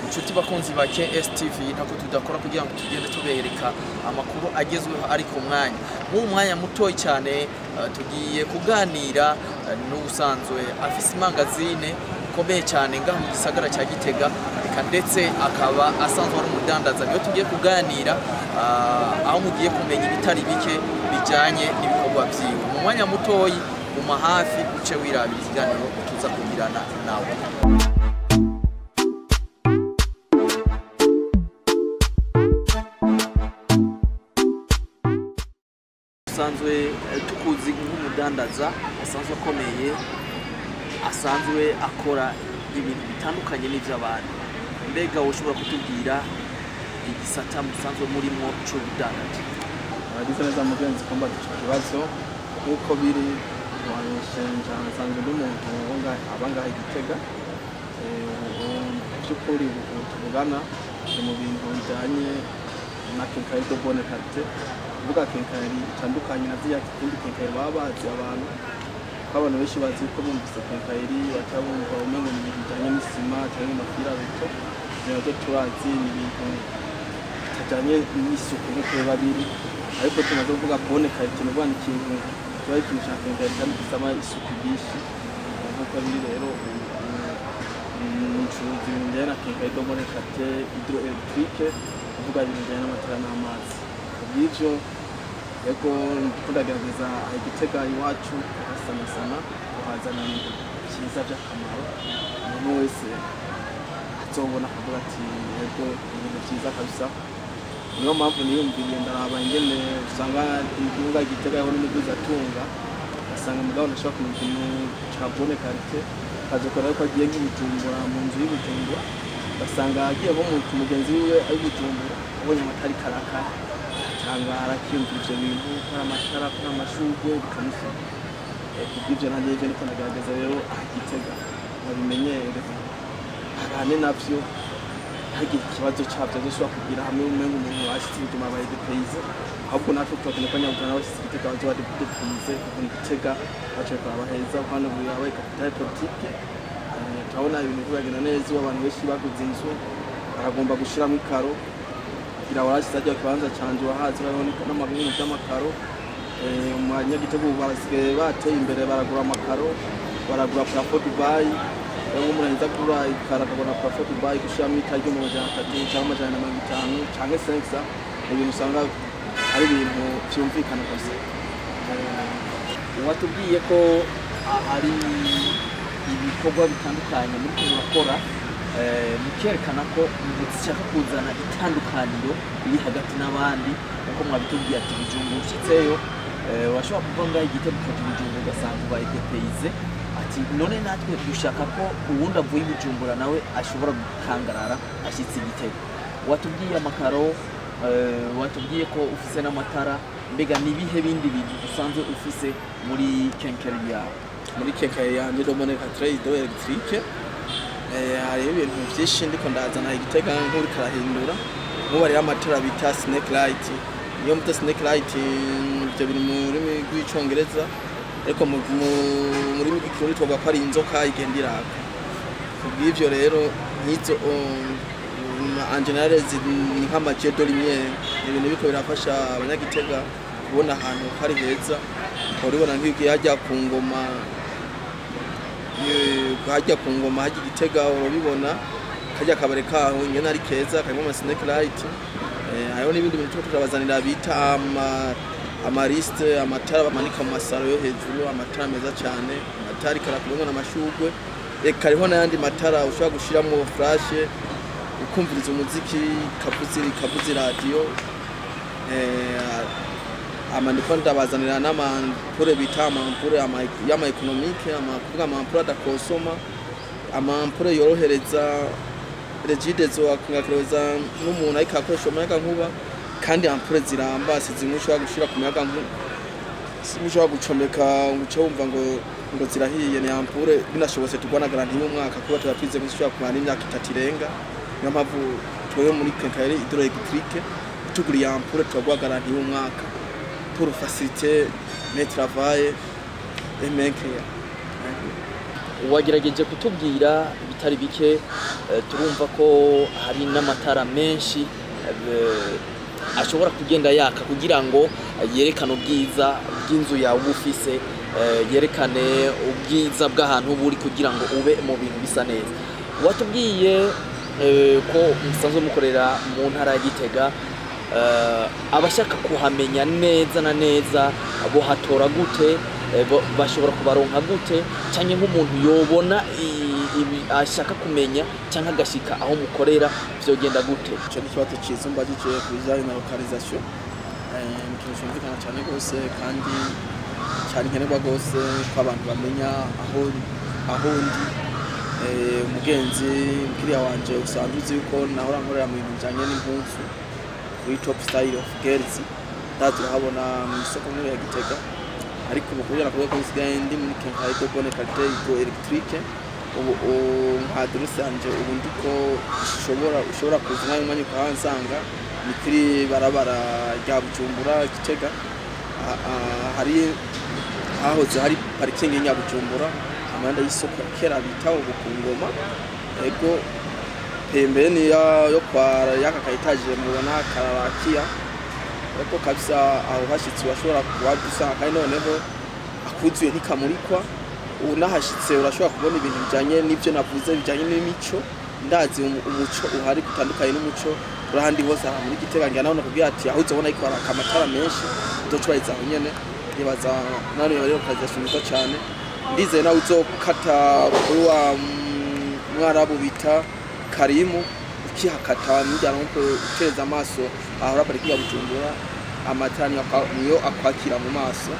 inshuti bakunzi ba KSTV ntako tudakora kugira ngo tugende tubereka amakuru agezweho ari ku mwanya nk'ubu mwanya mutoyi cyane eh, tugiye kuganira eh, n'ubusanzwe afise imangazine ikomeye cyane ngaha mu gisagara cya Gitega eka ndetse akaba asanzwe ari umudandaza niyo tugiye kuganira ah, aho mugiye kumenya ibitari bike bijyanye n'ibikorwa byiwe mu mwanya mutoyi guma hafi uce wirabira ikiganiro tuza kugirana nawe usanzwe eh, tukuzi nk'umudandaza asanzwe akomeye asanzwe akora ibintu bitandukanye n'iby'abantu mbega ushobora kutubwira igisata musanzwe murimo cy'ubudandaji Abagize neza mugenzi kumva icyo kibazo nk'uko biri wanishenja nsanzwe ndi umuntu wunga- aba ngaha i Gitega Eh, ubu by'ukuri ubu tuvugana ni mu bintu bijyanye na kenkayeri do bone karite kuvuga kenkayeri itandukanye na ziriya ikindi kenkayeri baba bazi abantu ko abantu benshi bazi ko bumvise kenkayeri bataba bumva umengo ni ibintu bijyanye n'isima cyangwa amapira beto ibyo nabyo turazi ni ibintu bitajyanye n'isuku nk'uko biba biri ariko tumaze kuvuga bone karite ni ukuvuga ni ikintu kiba ari ikintu cya kenkayeri kandi gisaba isuku ryinshi nk'uko biri rero ncuruza ibintu bijyanye na kenkayeri do bone karite hidro electrique kuvuga ibintu bijyanye n'amatara n'amazi kubw'ibyo yego ndagerageza igitega iwacu tugasanasana tuhazana ibintu byiza by'akamaro umuntu wese azobona akavuga ati yego ibintu byiza kabisa niyo mpamvu niyumviriye ndaraba ingene usanga igihugu gitega yaho n'imiguzi atunga ugasanga mugabo ntashobora kumenya ikintu ca bone karite akazokora ariko agiye nk'ibujumbura mu nzu y'ibujumbura ugasanga agiye nko mu mugenzi wiwe ari bujumbura abonye amatara karakara atangara akiyumvira ivyo bintu ko ari amatara ko ari amashurwe bikamusaba Eh, kubw'ivyo nanjye ivyo niko ndagerageza rero aha gitega babimenyere abane navyo ntagire ikibazo cyabyo azoshobora kugira hamwe umenga umuntu washitse ibijuma abaye depeyize ahubwo natwe turakeneye ko nyabutana bashitse igitega bazoba depeyize kuko igitega baciye kuraba heza hano buri yabaye kapitale politike Eh, turabona ibintu biragenda neza ubu abantu benshi baguze inzu baragomba gushiramo ikaro kugira warashyize ajya kibanza canje wahazi urabona n'amabintu by'amakaro Eh, mu banyagitego ubu basigaye bateye imbere baragura amakaro baragura parafo dubayi rero umuntu ahita agura ikaro akagura parafo dubayi gushyiramo itara ryo mu majana atatu cyangwa amajana na mirongo itanu cyangwa senkisa ni ibintu usanga ari ibintu byumvikana gusa watubwiye ko a- ari ibikorwa bitandukanye muri ko murakora eh, mukerekana ko mushaka kuzana itandukaniro riri hagati n'abandi nkuko mwabitubwiye ati bijumbu ushyitseyo eh, washobora kuva ngaho igitego ukajya ibijumbu ugasanga ubaye depeyize ati none natwe dushaka ko uwundi avuye i bujumbura nawe ashobora gukangarara ashyitse igitego watubwiye amakaro eh, watubwiye ko ufise n'amatara mbega ni ibihe bindi bintu usanzwe ufise muri kenkeri yawe muri kekaye yanjye domone katire ido elegitike hariho ibintu byinshi ndiko ndazana igitega nk'uri karahindura nk'ubu hariho amatara bita snake light iyo muta snake light ibyo biri mu rurimi rw'icongereza ariko mu mu- mu rurimi rw'ikirundi twavuga ko ari inzoka igenda iraka kubw'ivyo rero nk'izo angenare ni nk'amajedo rimwe ni ibintu biriko birafasha abanyagitega kubona ahantu hari heza uribona nk'iyo hajya ku ngoma eh, hajya ku ngoma hajya igitega urabibona kajya akabare kaho ingene ari keza karimo ama snake light eh, hariho n'ibindi bintu tuba turabazanira bita ama amarisite amatara bamanika mu masaro yo hejuru amatara meza cyane amatara ikarakurimo n'amashugwe reka hariho n'ayandi matara ushobora gushiramo furashe ukumviriza umuziki kavuze kavuze radiyo amandiko ndabazanira n'amampure bita amampure ama- y'ama economique ama kuvuga amampure adakosoma amampure yorohereza regidezo akangakereza n'umuntu ariko akoresha umuyaga nkuba kandi ampure ziramba si zimwe ushobora gushira ku muyaga nkuba zimwe ushobora gucomeka ngo uce wumva ngo ngo zirahiye ni ampure binashobotse tugwana garanti y'umwaka kuba tuba twize ko zishobora kumara n'imyaka itatu irenga niyo mpamvu twebwe muri kenkayeri hydro electrique tuguriye ampure turaguha garanti y'umwaka pour faciliter mes travail et mes clients wagerageje kutubwira ibitari bike eh, turumva ko hari n'amatara menshi eh, ashobora kugenda yaka kugira ngo yerekane ubwiza bw'inzu yawe uba ufise eh, yerekane ubwiza bw'ahantu uba uri kugira ngo ube mu bintu bisa neza watubwiye eh, ko musanzwe mukorera mu ntara ya gitega eh, abashaka kuhamenya neza na neza bohatora gute eh, bo- bashobora kubaronka gute cyangwa nk'umuntu yobona i- ibi ashaka kumenya cyangwa agashika aho mukorera vyogenda gute icyo ni ikibazo cyiza umbajije ku bijyanye na lokalization Eh, ni ikintu cyumvikana cyane rwose kandi cyane nkenerwa rwose ko abantu bamenya aho aho ndi Eh, umugenzi mukiriya wanje usanzwe uzi yuko nahora nkorera mu bintu bijyanye n'impunzu kuri top style of girls ndaza urahabona mu isoko nkuru ya gitega ariko ubu kubera kubera ko nsigaye ndi muri kenkayide de bonne qualité hydro electrique ubu ubu nka adresse yanje ubu ndiko ushobora ushobora kuza umwanya umwanya ukahansanga ni kuri barabara rya bujumbura gitega Ah, ah, hari hahoze hari parikingi ya Nyabujumbura amanda y'isoko ya kera bita ubu ku ngoma ego pembeni ya- yo kwa yaka kaitaje mubona kararakia eko kabisa aho hashitse urashobora kuwadusanga kandi noneho akuzuye ntikamurikwa unahashitse urashobora kubona ibintu bijanye n'ivyo navuze bijanye n'imico ndazi umu- umuco uhari gutandukanye n'umuco urahandi hose aha muri gitega ngira naho nakubwira ati aho uzobona ariko haraka amatara menshi uzocubahiriza aho nyene nibaza nano yaba rero kazi nziza cane ndizeye nawe uzokata kuri wa mm, mwarabu bita karimu ukihakata nijyana nko uteza amaso ahora pariki ya bujumbura amatara niyo akwa- niyo akwakira mu maso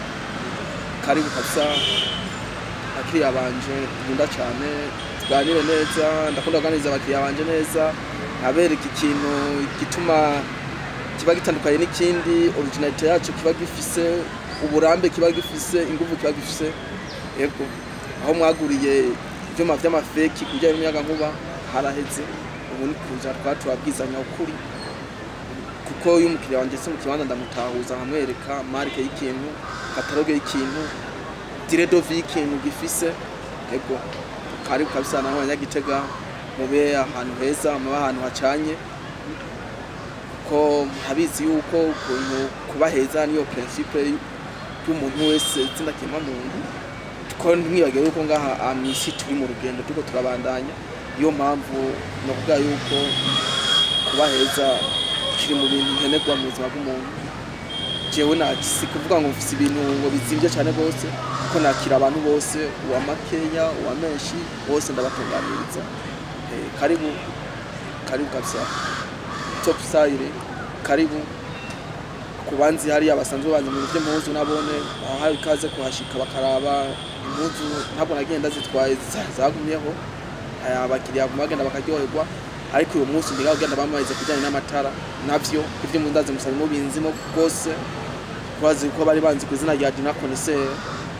karibu kabisa abakiriya banje nkunda cyane tuganire neza ndakunda kuganiriza abakiriya banje neza nkabereka ikintu gituma kiba gitandukanye n'ikindi originalite yacu kiba gifise uburambe kiba gifise ingufu kiba gifise yego aho mwaguriye ibyuma by'amafeki ku bijyanye n'umuyagankuba haraheze ubu ni kuza twaba turabwizanya ukuri kuko iyo umukiriya wanjye se mu kibanza ndamutahuza nkamwereka marike y'ikintu kataloge y'ikintu diredovi y'ikintu gifise ego karibu kabisa naho abanyagitega mube ahantu heza mube ahantu hacanye ko habizi yuko ukuntu kuba heza niyo principe y'umuntu wese izina kirema muntu ko ntimwibagire yuko ngaha ah, mw'isi turi mu rugendo turiko turabandanya niyo mpamvu nokuvuga yuko kuba heza kiri mu bintu nkenerwa mu buzima bw'umuntu jewe na si kuvuga ngo mfise ibintu ngo bizimvye cyane rwose kuko nakira abantu bose uwa makeya uwa menshi bose ndabatunganiriza Eh, karibu karibu kabisa top style karibu ku banzi hariya basanzwe banzi mu bintu by'impuzu nabone aho hari ikaze kuhashika bakaraba impuzu ntabwo nagenda zitwaye za- zagumyeho aya abakiriya bagenda bakaryoherwa ariko uyu munsi ndiga kugenda bamamaze kujyanye n'amatara navyo ivyo mu ndazi musaba mubinzimo rwose bazi ko bari banzi ku izina rya Dina Connaisseur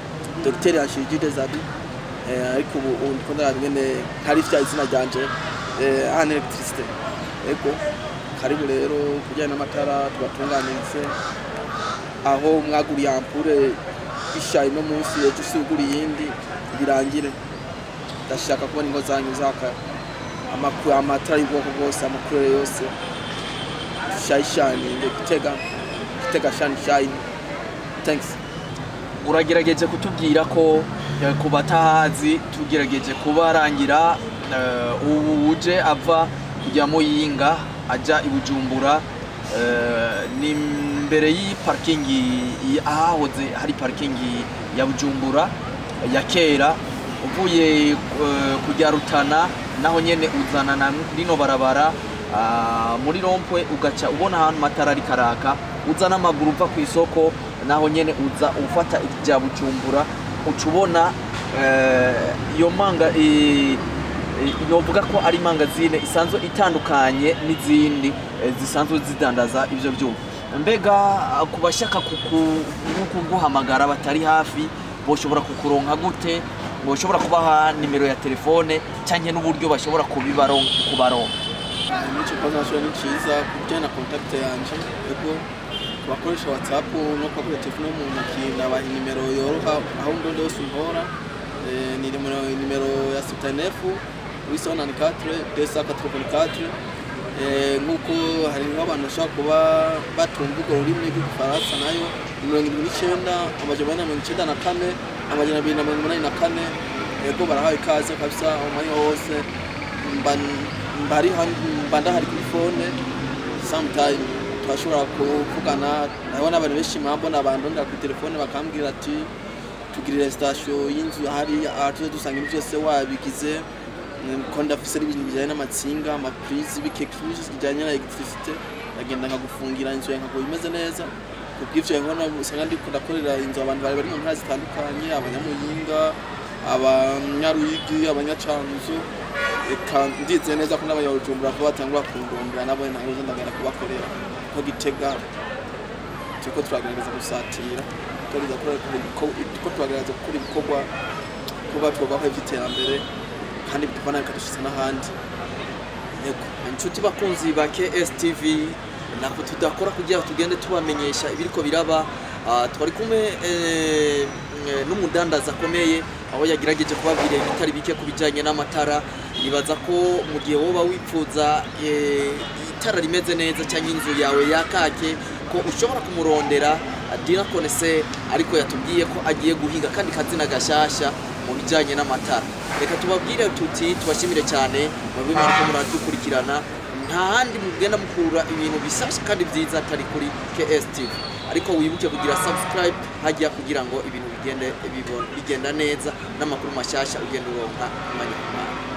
Dr Yanshiji Desabi eh, ariko ubu ubu ndiko ndaraba ingene hari vya izina ryanje eh, en electricité ego karibu rero kujyanye n'amatara tubatunganirize aho mwaguriye ampure isha ino munsi ejo usugura iyindi birangire ndashaka kubona ingo zanyu zaka amakuru amatara y'ubwoko bwose amakurere yose shayishaninge gitega gitega shani shayini thanks uragerageje kutubwira ko eh, ku batahazi tugerageje kubarangira eh, ubu uje ava kujya muyinga ajya i bujumbura eh, ni imbere y'iparikingi y- ahahoze hari parikingi ya bujumbura ya kera uvuye eh, kujya rutana naho nyene uzana na rino barabara ah, muri rompwe ugaca ubona ahantu matara ari karaka uza n'amaguru uva ku isoko naho nyene uza ufata ibya bujumbura uca ubona eh, iyo manga i- i- novuga ko ari mangazine isanzwe itandukanye n'izindi eh, zisanzwe zidandaza ivyo vyuma mbega ah, ku bashaka kuku- kuguhamagara batari hafi boshobora kukuronka gute boshobora kubaha nimero ya telefone canke n'uburyo bashobora kubibaron- kubaronka n'icyo kibazo nashobora ni cyiza ku bijyanye na kontakite yanjye ego ku bakoresha watsapu no kubakoresha telefone yo mu ntoki nabaha nimero yoroha aho ndi hose umpora Eh, ni nimero nimero ya 79 894 284 Eh, nk'uko hari nk'abantu bashobora kuba batumva urwo rurimi rw'igifaransa nayo ni mirongo irindwi n'icyenda amajana ane na mirongo icyenda na kane amajana abiri na mirongo umunani na kane yego barahawe ikaze kabisa umwanya wose mba mba ari han- mba ndahari kuri fone sometime turashobora kuvugana ndabona abantu benshi mpamvu nabandondera kuri telefone bakambwira ati tugirire sitasiyo y'inzu hariya aha tuze dusanga ibintu byose wabigize Mm, ko ndafise n'ibintu bijyanye n'amatsinga amapurizi bikekije bijyanye na electricité ndagenda nkagufungira inzu yawe nkaguha imeze neza kubw'ivyo nkona usanga ndiko ndakorera inzu abantu bari bari mu ntara zitandukanye abanyamuyinga abanyaruyigi abanyacanzu eka ndizeye neza ko n'abanyabujumbura vuba batangura kundondera nabo ntabwo ndagenda kubakorera ko gitega turiko turagerageza gusatira ko turagerageza gukora ibikorwa kuba twubaho ivy'iterambere kandi bituvana bikadushitsa n'ahandi Yego, inshuti bakunzi ba KSTV nako tudakora kugira tugende tubamenyesha ibiriko biraba Ah, twari kumwe eh, eh, n'umudandaza akomeye aho yagerageje kubabwira ibitari bike ku bijyanye n'amatara nibaza ko mu gihe woba wipfuza eh, itara rimeze neza cyangwa inzu yawe yakake ko ushobora kumurondera Dina Konese ariko yatubwiye ko agiye guhiga kandi kazina gashasha mu bijyanye n'amatara reka tubabwire tuti tubashimire cyane mube mwariko muradukurikirana nta handi mugenda mukura ibintu bisasha kandi byiza atari kuri KSTV ariko wibuke kugira subscribe hajya kugira ngo ibintu bigende bibona- bigenda neza n'amakuru mashyashya ugenda uronka umwanya ku mwanya